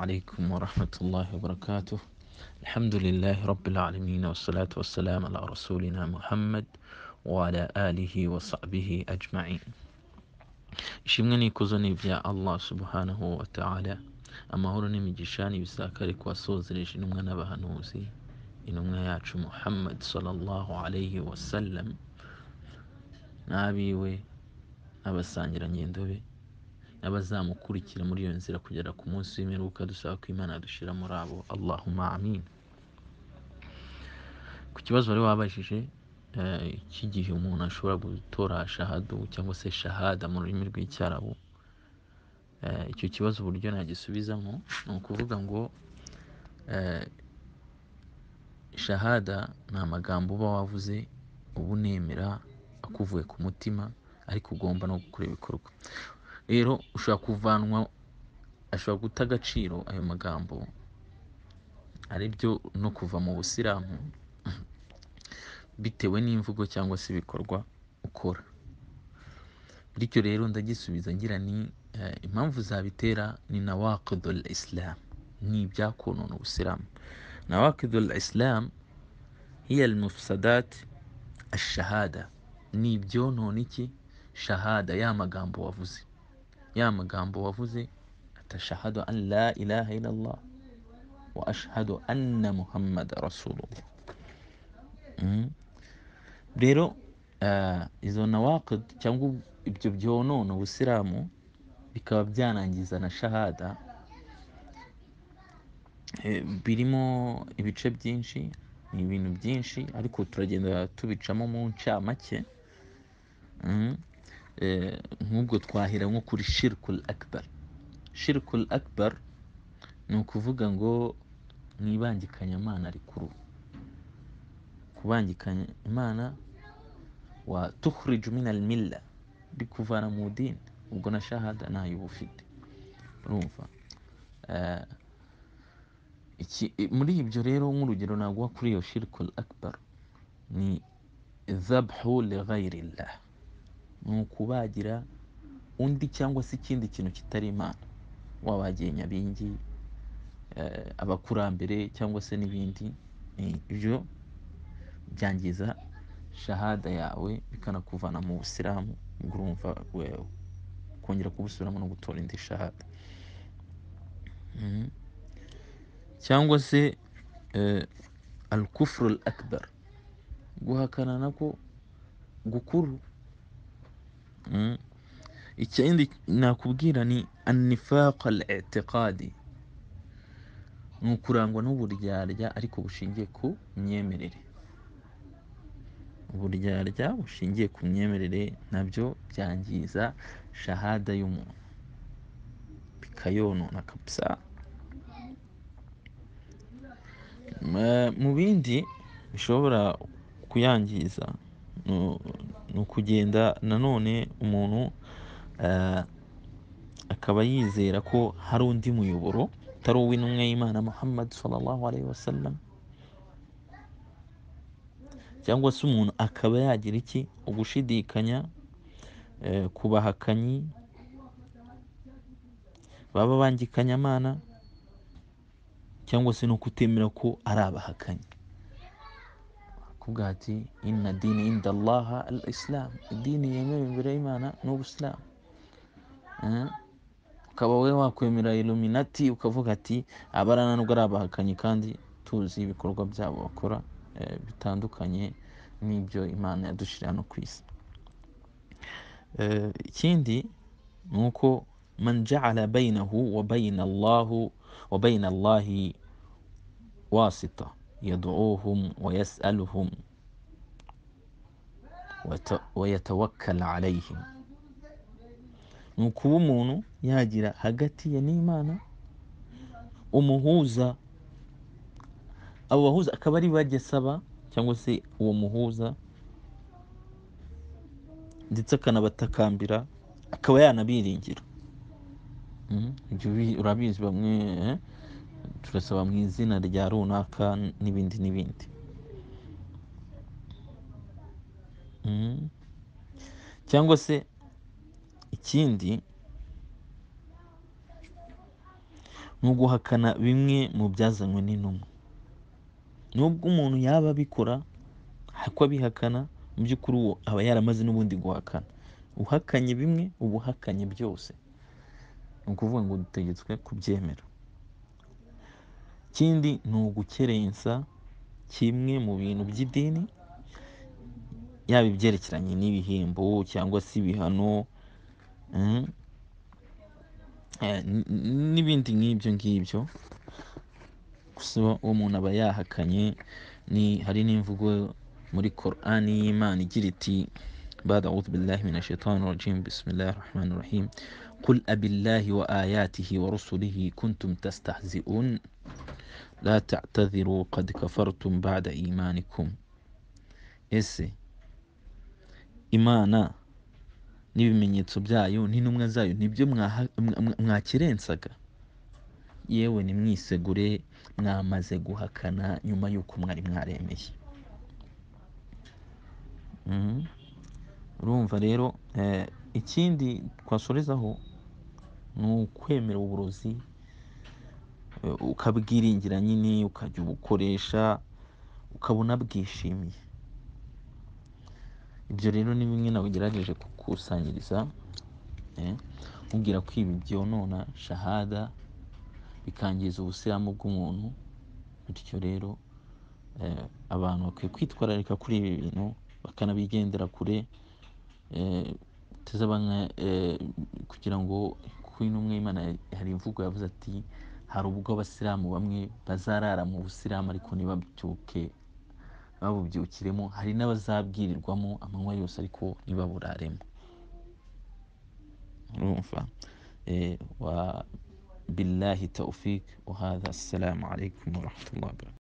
عليكم ورحمة الله وبركاته الحمد لله رب العالمين والصلاة والسلام على رسولنا محمد وعلى آله وصحبه أجمعين ishimwe n'ikuzo ni ibya allah subhanahu wa ta'ala amahoro n'imigisha n'ibisakare ku wasozereje intumwa n'abahanuzi intumwa yacu muhammad sallallahu alayhi wasallam n'abiwe n'abasangirangendo be n'abazamukurikira muri iyo nzira kugera ku munsi w'imperuka dusaba ko imana dushira muri abo allahumma amin ku kibazo wari wabajije eh, cy'igihe umuntu ashobora gutora shahadu cyangwa se shahada mu rurimi rw'icyarabu Eh, icyo kibazo uburyo nagisubizamo ni ukuvuga ngo eh, shahada ni amagambo uba wavuze uba unemera akuvuye ku mutima ariko ugomba no gukora ibikorwa rero ushobora kuvanwa ashobora guta agaciro ayo magambo ari byo no kuva mu busilamu bitewe n'imvugo cyangwa se ibikorwa ukora bityo rero ndagisubiza ngira ni eh, impamvu zabitera ni nawaqidul islam ni ibyakonona ubusilamu nawaqidul islam hiya almufsadat ashahada ni ibyonona iki shahada ya magambo wavuze ya magambo wavuze atashahadu an la ilaha illallah wa ashhadu anna muhammada rasulullah Mm. rero eh, izo nawaqid cyangwa ibyo byonona ubusilamu bikaba byanangiza na shahada Eh, birimo ibice byinshi ni ibintu byinshi ariko turagenda tubicamo mu ncamake Mm. Eh, nk'ubwo twahera nko kuri shirikul akbar shirikul akbar ni ukuvuga ngo ni ibangikanyamana rikuru kubangikanya imana wa tukhriju min almilla bikuvana mu dini ubwo na shahada ntayo uba ufite urumva Eh, iki- i- muri ibyo rero nk'urugero naguha kuri iyo shirikul akbar ni zabhu li ghairillah ni ukubagira undi cyangwa se ikindi kintu kitari imana wabagiye nyabingi eh, abakurambere cyangwa se n'ibindi eh, ibyo byangiza shahada yawe bikanakuvana mu busilamu ubwo urumva wewe kongera kubusubiramo no gutora indi shahada Mhm. cyangwa se eh, al kufru al akbar guhakana nako gukuru Mhm. ikindi nakubwira ni annifaqa al itiqadi ni ukurangwa n'uburyarya ariko bushingiye ku myemerere uburyarya bushingiye ku myemerere nabyo byangiza shahada y'umuntu bikayonona kabisa Ma- mu bindi bishobora kuyangiza nu- ni ukugenda nanone umuntu eh, akaba yizera ko hari undi muyoboro utari uw'intumwa y'imana muhammad sallallahu alaihi wasallam cyangwa se umuntu akaba yagira iki ugushidikanya eh, ku bahakanyi baba bangikanyamana cyangwa se no kutemera ko ari abahakanyi kuvuga ati inna dini inda allaha al islam idini yemewe imbere y'imana ni ubusilamu Eh? ukaba we wakwemera iluminati ukavuga ati abara nubwo ari abahakanyi kandi tuzi ibikorwa byabo bakora eh, bitandukanye n'ibyo imana yadushyira hano ku isi Eh, ikindi ni uko man jaala bainahu wa baina allahu wa baina allahi wasita yaduuhum wa yasaluhum wata- wa yatawakkala alayhim ni ukuba umuntu yagira hagati ye n'imana umuhuza abo bahuza akaba ari bajya asaba cyangwa se uwo muhuza ndetse akanabatakambira akaba yanabiringira Mhm. Ibyo bi- urabizi bamwe eh, turasaba mu izina rya runaka n'ibindi n'ibindi Mhm. cyangwa se ikindi ni uguhakana bimwe mu byazanywe n'intumwa nubwo umuntu yaba abikora ko abihakana mu by'ukuri uwo aba yaramaze n'ubundi guhakana uhakanye bimwe uba uhakanye byose ni ukuvuga ngo dutegetswe kubyemera ikindi ni ugukerensa kimwe mu bintu by'idini yaba ibyerekeranye n'ibihembo cyangwa se ibihano mm, eh, n- n- n'ibindi nk'ibyo ngibyo gusa uwo muntu aba yahakanye ni hari n'imvugo muri korani y'imana igira iti بعد أعوذ بالله من الشيطان الرجيم بسم الله الرحمن الرحيم قل أب الله وآياته ورسله كنتم تستهزئون لا تعتذروا قد كفرتم بعد إيمانكم ese imana n'ibimenyetso byayo n'intumwa zayo nibyo mwaha- mwa- mwa- mwakirensaga yewe nimwisegure mwamaze guhakana nyuma y'uko mwari mwaremeye Mhm. urumva rero eh, ikindi twasorezaho ni ukwemera uburozi eh, ukabwiringira nyine ukajya ubukoresha ukabona bwishimiye ibyo rero ni bimwe nagerageje kukusanyiriza eh, nkubwira ko ibi byonona shahada bikangiza ubusiramu bw'umuntu bityo rero eh, abantu bakwiye kwitwararika kuri ibi bintu bakanabigendera kure eh, teze bamwe eh, kugira ngo ku intumwe y'imana hari imvugo yavuze ati hari ubwo abasilamu bamwe bazarara mu busilamu ariko ntibabyuke babubyukiremo hari n'abazabwirirwamo amanywa yose ariko ntibaburaremo urumva eh, wa billahi taufik wa hadha assalamu alaikum warahmatullahi wabarakatuh